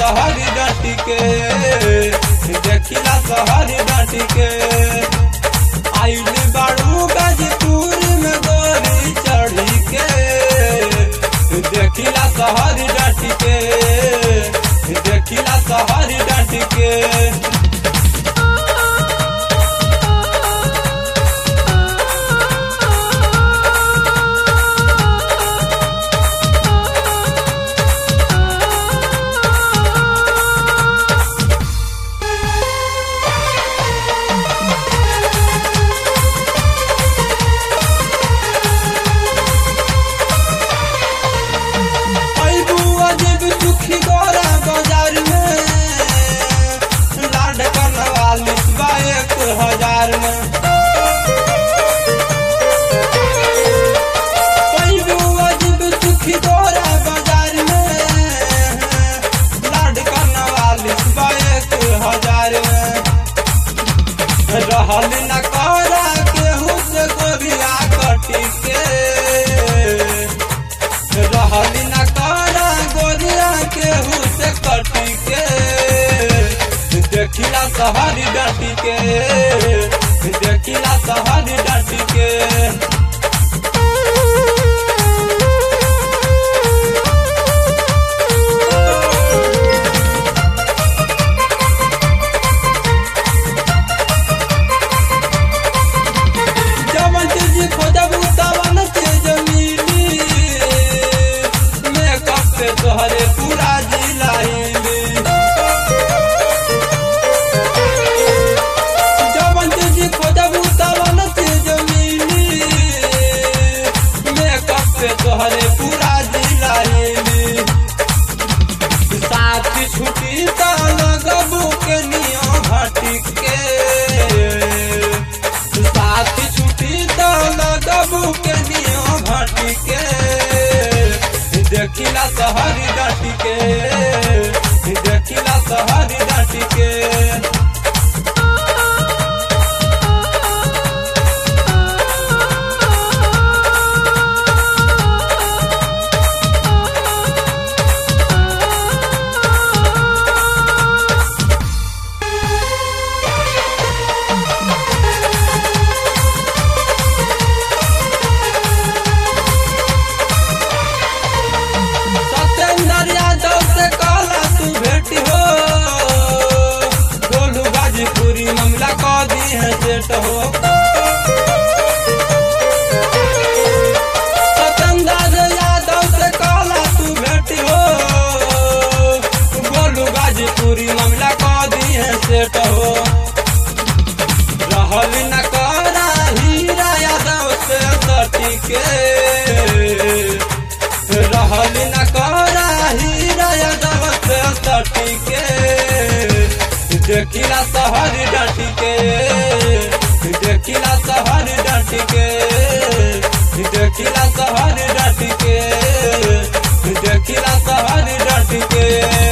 शहर डाटी के देखिला शहर डाटी के आइल बाड़ू गाजीपुर में गोरी चढ़ी के देखिला शहर डाटी के देखिला शहर डाटी के अइबू अजब दुखी गोरा बाजार में लाड करवाली बा एक हजार में अइबू अजब दुखी गोरा बाजार में लाड करवाली बा एक हजार में रहल न करा केहू से गोरिया कटी के रहली न करा गोरिया केहू से कटी के देखिला शहर डाटी के देखिला शहर डाटी के जवन चीज खोजबू तवन चीज मिली मेकअप पे तोहरे पूरा जिला हिली जवन चीज खोजबू तवन चीज मिली मेकअप पे तोहरे पूरा जिला हिली साथ छुट्टी त लगबू के नियो घटी के साथ छुट्टी त लगबू के नियो घटी के देखिला शहर डाटी के देखिला शहर डाटी के सत्येंद्र यादव से कहला तू भेटी हो गोलू गाजीपुरी मामला कह दी है सेट हो सत्येंद्र यादव से कहला तू भेटी हो गोलू गाजीपुरी मामला कह दी है सेट हो रहल न करा हीरा यादव से सटी के रहल न करा हीरा यादव से सटी के देखिला शहर डाटी के देखिला शहर डाटी के देखिला शहर डाटी के देखिला शहर डाटी के